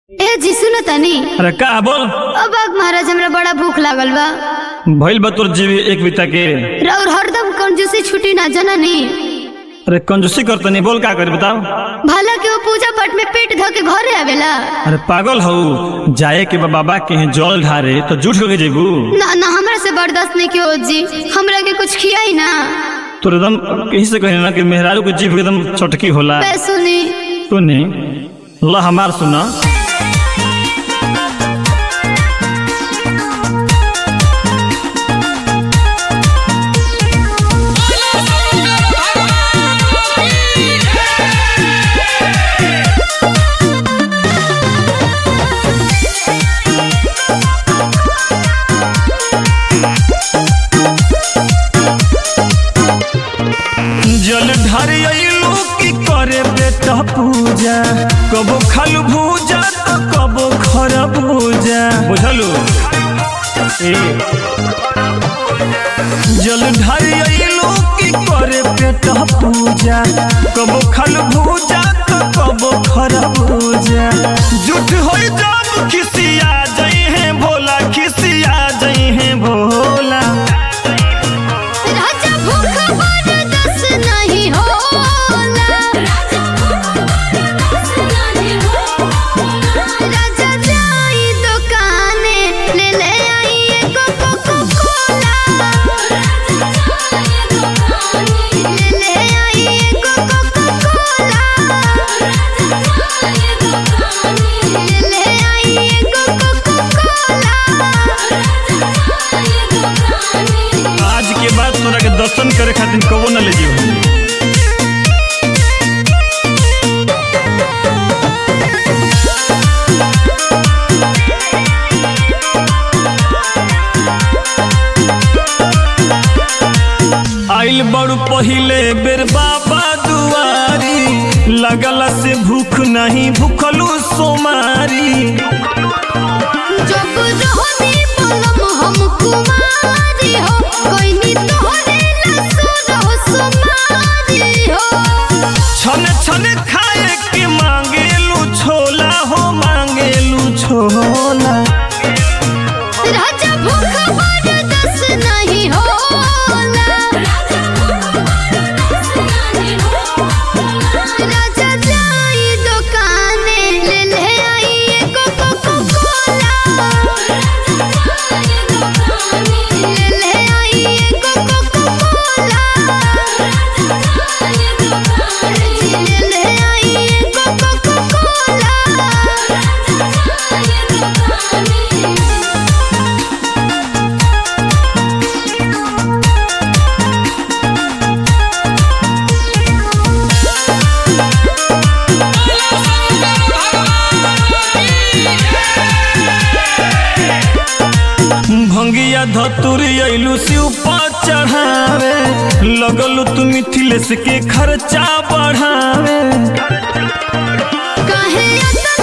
ए जी सुनो तनी अरे का बोल अब आग महाराज हमरा बड़ा भूख लागल बा भइल बा तोर जीवी एक बिता के और हरदम कंजूसी छुटी ना जननी अरे कंजूसी करतनी बोल का करी बताओ भला के वो पूजा पाठ में पेट धो के घरे आवेला अरे पागल हऊ जाए के बा बाबा के यहाँ जल ढारे तो झूठ के जेबू ना ना हमरा से बर्दाश्त नहीं कियो जी हमरा के कुछ खियाई ना तोर एकदम कहीं से कहे ना कि मेहरारू के जीभ एकदम चटकी होला बे सुनी सुनी ला हमार सुना जल ढारे अइलू की करे बेटा पूजा कबो खालू भूजा तो कबो खरा भूजा बुझलू ए जल ढारे अइलू की करे बेटा पूजा कबो खालू भूजा तो कबो खरा भूजा झूठ होई जब खिसिया जई है भोला खिसिया जई है भोला राजा भूख बर्दाश्त नहीं होला राजा जाई दुकाने ले ले आई एगो कोको कोला ले ले आई एगो कोको कोला ले ले आई एगो कोको कोला आज के बाद तोरा के दर्शन करे खातिर कबो न ले जीव आइल बड़ू पहिले बेर बाबा दुआरी लगला से भूख नहीं भूखलू सोमारी जब रहनी पलम हम कुमारी हो कोई नी तोहरे लसुर हो सुमारी हो छन छन खाए के मांगेलू छोला हो मांगेलू छोला राजा भूख बर्दाश्त नहीं होला राजा जाई दुकाने ले ले आई एगो कोको कोला ले ले आई एगो कोको कोला ले ले आई एगो कोको कोला भंगिया धतुरी अइलू शिव पर चढ़ावे लगलू तू मिथिलेश के खर्चा बढ़ावे काहे अतना